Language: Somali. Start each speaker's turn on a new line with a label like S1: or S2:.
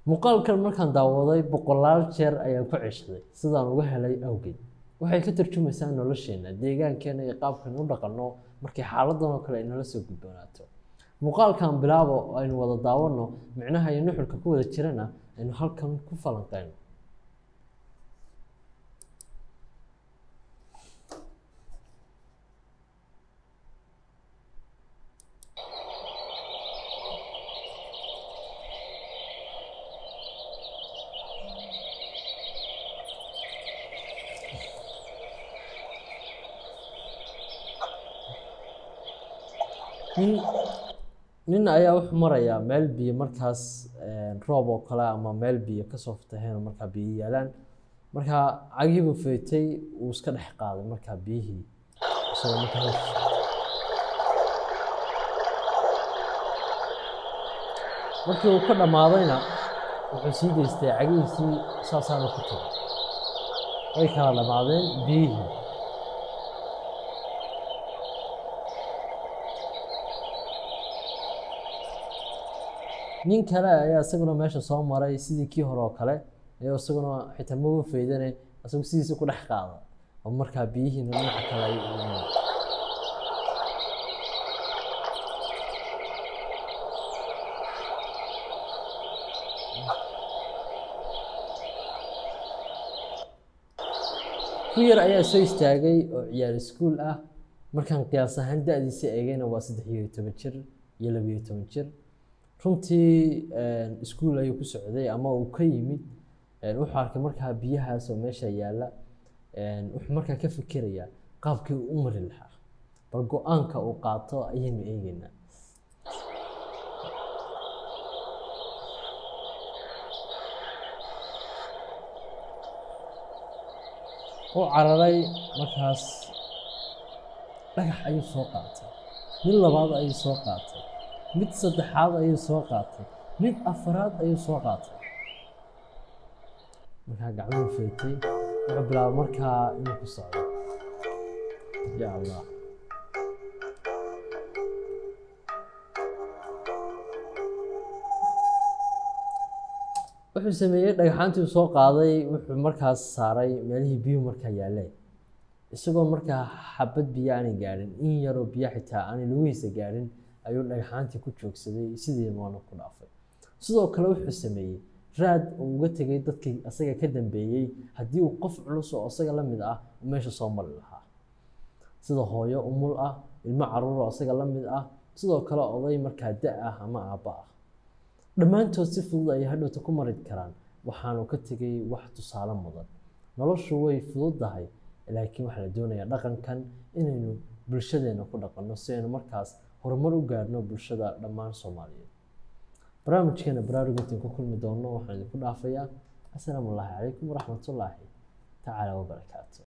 S1: muuqaalkan markaan daawaday boqolaal jeer ayaan ku ceshaday sidaan uga helay awgeed waxay ka tarjumaysaa nolosheena deegaankeena iyo qaabkan u dhaqanno markii xaaladan oo kale ay nala soo gudboonaato muuqaalkan bilaabo oo aynu wada daawanno micnaha iyo nuxurka ku wada jirana aynu halkan ku falanqeyno nin nin ayaa wuxuu marayaa meel biyo markaas roob oo kale ama meel biyo kasoo fataheen oo markaa biyo yaalaan markaa cagihiibuu feetay uu iska dhex qaaday markaa biyihii isagoo markaa hoos markii uu ka dhammaadayna wuxuu sii daystay cagihiisii saasaana ku tagay way kala dhammaadeen biyihii nin kale ayaa isaguna meesha soo maray sidii kii hore oo kale ayaa isaguna xitaa maba faydane isagu sidiisa ku dhex qaada oo markaa biyihiina dhinaca kale ay ku yar ayaa soo istaagay oo ciyaar iskuul ah markaan qiyaas ahaan da-diisa eegayna waa saddex iyo toban jir iyo labiyo toban jir runtii iskuul ayuu ku socday ama uu ka yimid wuxuu arkay markaa biyahaas oo meesha yaalla wuxuu markaa ka fikirayaa qaabkii uu u mari lahaa bal go-aanka uu qaato ayaynu eegeynaa u cararay markaas dhagax ayuu soo qaatay mid labaad ayuu soo qaatay mid saddexaad ayuu soo qaatay mid afaraad ayuu soo qaatay markaa gacmuhu feetay wuxuu bilaabay markaa inuu ku socdo ya allah wuxuu sameeyey dhagaxaantii uu soo qaaday wuxuu markaas saaray meelihii biyuhu markaa yaaleen isagoo markaa xabad biyo aanay gaadhin in yaroo biyo xitaa aanay lugihiisa gaadhin ayuu dhagaxaantii ku joogsaday sidiina waana ku dhaafay sidoo kale wuxuu sameeyey raad uu uga tegay dadkii asaga ka dambeeyey haddii uu qof culus oo asaga la mid ah meesha soo mari lahaa sida hooyo umul ah ilmo caruur oo asaga la mid ah sidoo kale oday markaa da ah ama aabba ah dhammaantood si fudud ayay hadhowta ku mari karaan waxaanu ka tegay wax tusaale mudan noloshu way fududdahay laakiin waxaa la doonayaa dhaqankan inaynu bulshadeena ku dhaqanno si aynu markaas horumar u gaarno bulshada dhammaan soomaaliyeed barnaamijkeena baraarugintiin ku kulmi doonno waxaan idinku dhaafayaa assalaamu allaahi calaykum waraxmatullaahi tacaala wabarakaatu